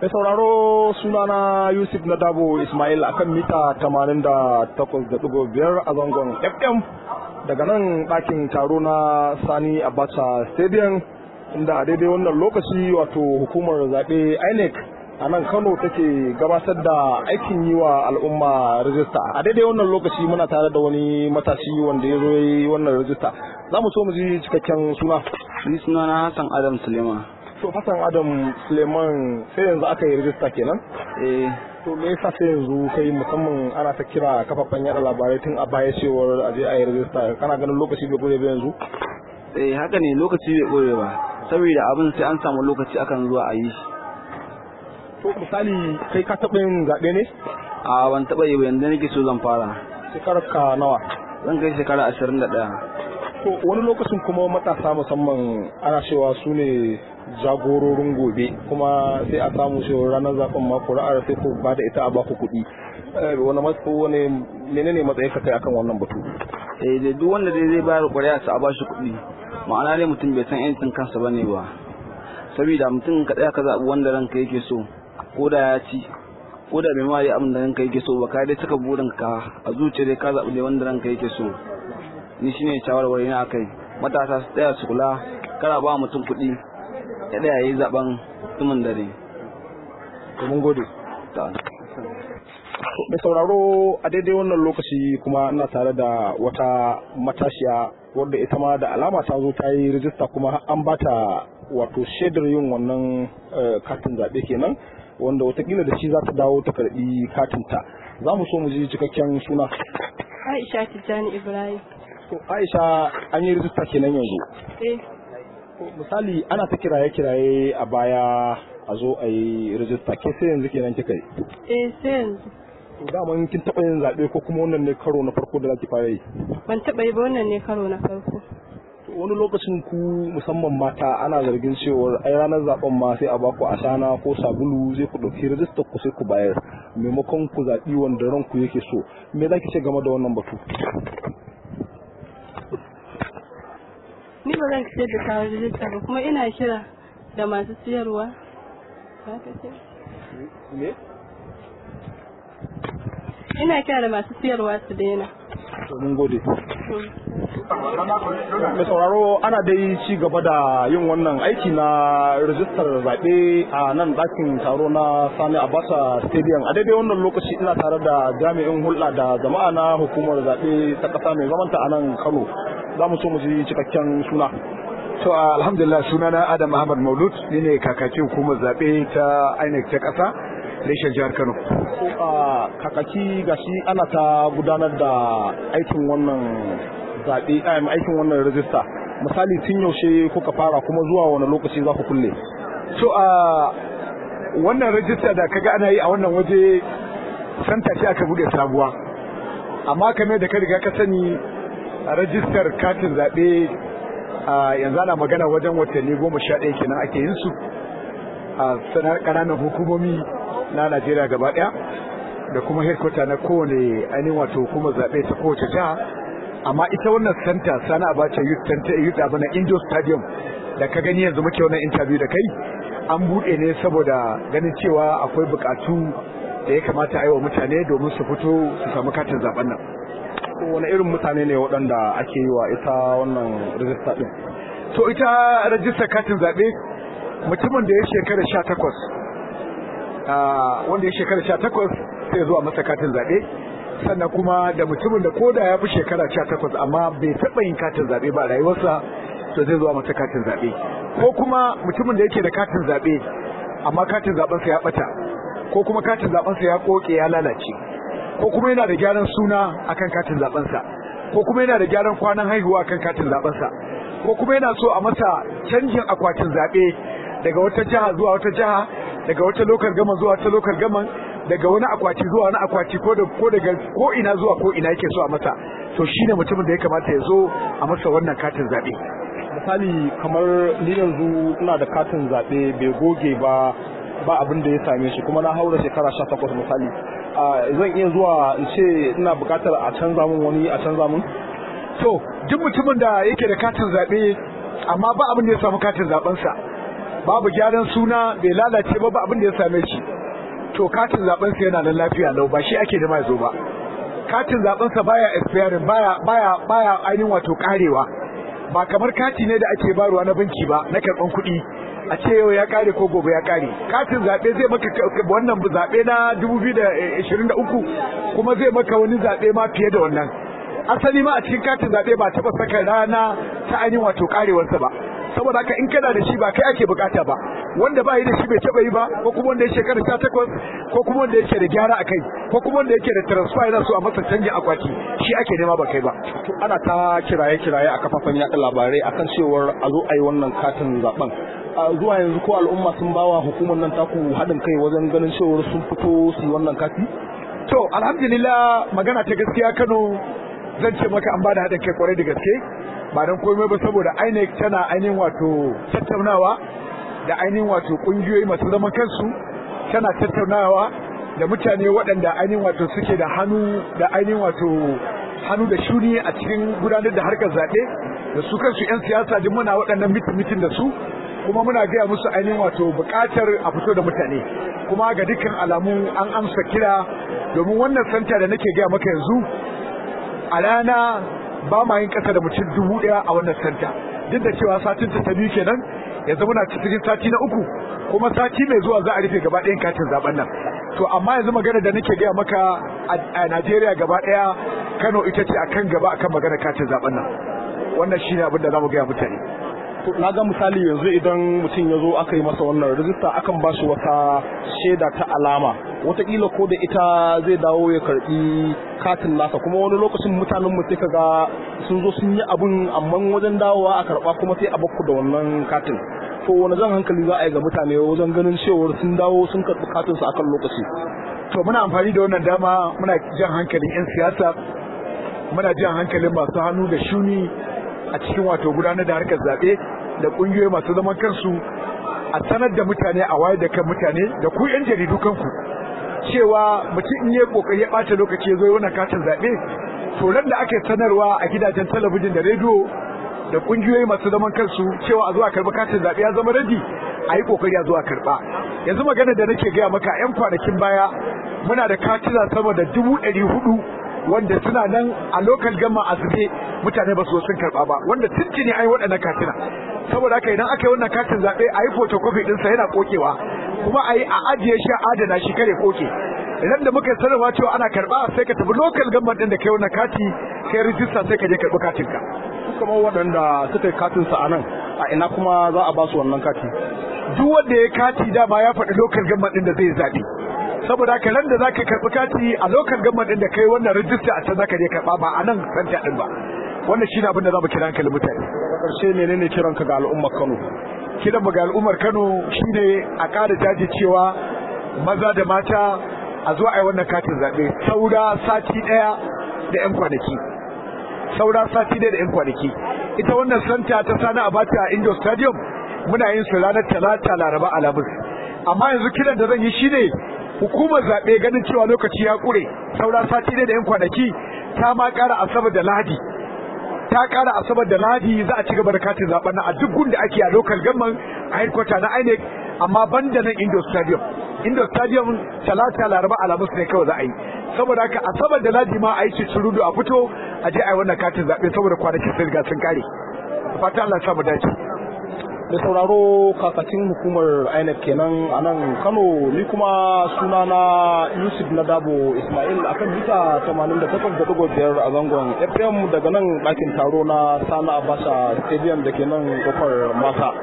Mai sauraro sunana Yusuf na Dabo Ismail akan mita 88.5 a zangon FM daga nan ɗakin taro na Sani Abacha Stadium inda a daidai wannan lokaci wato hukumar zaɓe INEC a nan Kano take gabatar da aikin yi wa al'umma rajista. A daidai wannan lokaci muna tare da wani matashi wanda ya zo yi wannan rajista. Za mu so mu ji cikakken suna. Ni sunana Hassan Adam Suleiman. To Hassan Adam Suleiman sai yanzu aka yi rajista kenan? Eh, To me yasa sai yanzu kai musamman ana ta kira kafafen yada labarai tun a baya cewar a je a yi rajista kana ganin lokaci bai gure ba yanzu? eh haka ne lokaci bai ɓoye ba. Saboda abin sai an samu lokaci akan zuwa a yi shi. To misali kai ka taɓa yin zaɓe ne? A ban taɓa yi ba yanzu nake so zan fara. Shekarar ka nawa? Zan kai shekara ashirin da ɗaya. To wani lokacin kuma matasa musamman ana cewa su ne jagororin gobe kuma sai a samu cewa ranar zaben ma kuri'ar sai ku ba da ita a baku kuɗi. Eh, Wani matsa wani menene matsayin ka kai akan wannan batu? Eh, da duk wanda dai zai bayar ƙuri'a sa a ba shi kuɗi. Ma'ana dai mutum bai san yancin kansa ba ne ba. Saboda mutum ka tsaya ka zaɓi wanda ranka yake so, ko da ya ci, ko da bai ma yi abin da ranka yake so ba, ka dai cika burinka a zuciya dai ka zaɓi dai wanda ranka yake so. Ni shine shawarwari na akai. Matasa su tsaya su kula, kara ba mutum kuɗi, ya ɗaya ya yi zaɓen tumin dare. To mun gode. Ta- Mai sauraro a daidai wannan lokaci kuma ina tare da wata matashiya wadda ita ma da alama ta zo ta yi rijista kuma an ba ta wato shaidar yin wannan eh, katin zaɓe kenan wanda watakila da shi za ta dawo ta karɓi katinta. Za mu so mu ji cikakken suna. Aisha Tijjani Ibrahim. To Aisha an yi rijista kenan yanzu. Eh, To, Misali ana ta kiraye-kiraye a baya a zo a yi rijista ke sai yanzu kenan kika yi. eh sai yanzu. To daman kin taɓa yin zaɓe ko kuma wannan ne karo na farko da za ki fara yi. Ban taɓa yi ba wannan ne karo na farko. To, Wani lokacin ku musamman mata ana zargin cewar ai ranar zaben ma sai a baku ashana ko sabulu zai ku ɗauki rijistar ku sai ku bayar maimakon ku zaɓi wanda ranku yake so. Me za ki ce game da wannan batu? Ni ba zan fitar da kawo rijista ba kuma ina kira da masu siyarwa. Za ka ce? Me? Ina kira da masu siyarwa su daina. To mun gode. Hmm. mai sauraro ana dai ci gaba da yin wannan aiki na rijistar zaɓe a nan ɗakin taro na sani abasa stadium a daidai wannan lokaci ina tare da jami'in hulɗa da jama'a na hukumar zaɓe ta ƙasa mai zamanta a nan kano za mu so mu ji cikakken suna To alhamdulillah sunana Adam Ahmad Maulud ni ne kakakin hukumar zaɓe ta INEC ta ƙasa reshen jihar Kano. ko a kakaki gashi ana ta gudanar da aikin wannan zaɓe em, aikin wannan rijista misali tun yaushe kuka fara kuma zuwa wani lokaci za ku kulle To a wannan rajista da kaga ana yi a wannan waje santa ce aka buɗe sabuwa. Amma kamar da ka riga ka sani a rajistar katin zaɓe a yanzu ana magana wajen watanni goma sha ɗaya kenan ake yin su a sanar ƙananan hukumomi na Najeriya gaba ɗaya da kuma headquarter na kowane ainihin wato hukumar zaɓe ta kowace jiha amma ita wannan center sana abacha youth center youth abana indoor stadium da ka gani yanzu muke wannan interview da kai an buɗe ne saboda ganin cewa akwai buƙatu da ya kamata a yi wa mutane domin su fito su samu katin zaben nan ko wani irin mutane ne waɗanda ake yi wa ita wannan rijista ɗin to ita rajistar katin zaɓe mutumin da ya shekara sha takwas wanda ya shekara sha takwas sai zuwa masa katin zaɓe sannan kuma da mutumin da ko da ya fi shekara sha takwas amma bai taɓa yin katin zaɓe ba a rayuwarsa to zai zuwa masa katin zaɓe ko kuma mutumin da yake da katin zaɓe amma katin zaɓensa ya ɓata ko kuma katin zaɓensa ya ƙoƙe ya lalace ko kuma yana da gyaran suna akan katin zaɓensa ko kuma yana da gyaran kwanan haihuwa akan katin zaɓensa ko kuma yana so a masa canjin akwatin zaɓe daga wata jiha zuwa wata jiha daga wata lokal gama zuwa wata lokal gama daga wani akwati zuwa wani akwati ko da ko daga ko ina zuwa ko ina yake so a masa to shine mutumin da ya kamata ya zo a masa wannan katin zaɓe misali kamar ni yanzu ina da katin zaɓe bai goge ba ba abin da ya same shi kuma na haura shekara sha takwas misali a zan iya zuwa in ce ina buƙatar a canza min wani a canza min to duk mutumin da yake da katin zaɓe amma ba abin da ya samu katin zaɓensa babu gyaran suna bai lalace ba ba abin da ya same shi to katin zaben sa yana nan lafiya lau ba shi ake da mai zo ba katin zaben sa baya expiring baya baya baya ainihin wato karewa ba kamar kati ne da ake barwa na banki ba na karban kuɗi a ce yau ya kare ko gobe ya kare katin zaɓe zai maka wannan zaɓe na 2023 kuma zai maka wani zaɓe ma fiye da wannan asali ma a cikin katin zaɓe ba taɓa saka rana ta ainihin wato karewarsa ba saboda haka in kana da shi ba kai ake bukata ba wanda ba yi da shi bai taba yi ba ko kuma wanda ya shekara sha takwas ko kuma wanda yake da gyara a kai ko kuma wanda yake da transfer yana so a masa canjin akwati shi ake nema ba kai ba to ana ta kiraye kiraye a kafafen yaɗa labarai akan cewar a zo a yi wannan katin zaben zuwa yanzu ko al'umma sun bawa hukumar nan taku haɗin kai wajen ganin cewar sun fito su yi wannan kati to alhamdulillah magana ta gaskiya Kano zan ce maka an bada haɗin kai kwarai da gaske ba don komai ba saboda INEC tana ainihin wato tattaunawa da ainihin wato ƙungiyoyi masu zaman kansu tana tattaunawa da mutane waɗanda ainihin wato suke da hannu da ainihin wato hannu da shuni a cikin gudanar da harkar zaɓe da su kansu 'yan siyasa duk muna waɗannan mitin-mitin da su kuma muna gaya musu ainihin wato buƙatar a fito da mutane kuma ga dukkan alamu an amsa kira domin wannan santa da nake gaya maka yanzu a rana ba ma yin ƙasa da mutum dubu ɗaya a wannan santa duk da cewa satin ta ta biyu kenan yanzu muna cikin sati na uku kuma sati mai zuwa za a rufe gaba ɗayan katin zaben nan to amma yanzu magana da nake gaya maka a Najeriya gaba ɗaya Kano ita ce akan gaba akan magana katin zaben nan wannan shine abin da zamu gaya mutane na ga misali yanzu idan mutum ya zo aka yi masa wannan rijista akan ba shi wata shaida ta alama wataƙila ko da ita zai dawo ya karɓi katin nasa kuma wani lokacin mutanen mu sai ka ga sun zo sun yi abun amma wajen dawowa a karɓa kuma sai a bakku da wannan katin to wani jan hankali za a yi ga mutane wajen ganin cewar sun dawo sun karɓi katin su akan lokaci to muna amfani da wannan dama muna jan hankalin 'yan siyasa muna jan hankalin masu hannu da shuni a cikin wato gudanar da harkar zaɓe da ƙungiyoyi masu zaman kansu a sanar da mutane a wayar da kan mutane da ku 'yan jaridu kanku cewa mutum in yi kokari ya ɓata lokaci ya zo wannan katin zaɓe to ran da aka sanarwa a gidajen talabijin da rediyo da ƙungiyoyi masu zaman kansu cewa a zuwa karɓi katin zaɓe ya zama radi a yi kokari a zuwa karɓa yanzu magana da nake gaya maka 'yan kwanakin baya muna da katina sama da dubu ɗari hudu wanda suna nan a lokal gama a zube mutane ba su sun karba ba wanda tuntuni ai waɗannan katina saboda haka idan aka yi wannan katin zaɓe a yi photocopy ɗinsa yana kokewa kuma a yi a ajiye shi a adana shi kare koke idan da muka sanarwa cewa ana karba sai ka tafi lokal gama ɗin da kai wannan kati kai rijista sai ka je karɓi katin ka kamar waɗanda suka yi katin sa a nan a ina kuma za a ba su wannan kati duk wanda ya kati dama ya faɗi lokal gama ɗin da zai zaɓe saboda haka nan da zaka karbi kati a lokal gamman din da kai wannan rijista a can zaka je karba ba a nan santa din ba wannan shine abin da zamu kira hankali mutane karshe menene kiran ka ga al'ummar Kano kiran mu ga al'ummar Kano shine a ƙara jajircewa maza da mata a zo a yi wannan katin zaɓe saura sati ɗaya da 'yan kwanaki saura sati ɗaya da 'yan kwanaki ita wannan santa ta sani abata a indo stadium muna yin su ranar talata laraba alhamis amma yanzu kiran da zan yi shine hukumar zaɓe ganin cewa lokaci ya ƙure saura sati ne da yan kwanaki ta ma ƙara asabar da lahadi ta ƙara asabar da lahadi za a ci gaba da katin zaɓen nan a duk gunda ake a local government a headquarter na INEC amma ban da nan Indo Stadium Indo Stadium talata laraba alamus ne kawai za a yi saboda haka asabar da lahadi ma a yi cincirudu a fito a je a yi wannan katin zaɓe saboda kwanakin sun riga sun kare fata Allah ya samu dace da sauraro kakakin hukumar INEC kenan a nan Kano ni kuma sunana Yusuf Nadabo Ismail akan mita 88.5 a zangon FM daga nan ɗakin taro na Sani Abacha Stadium da ke nan kofar Masa.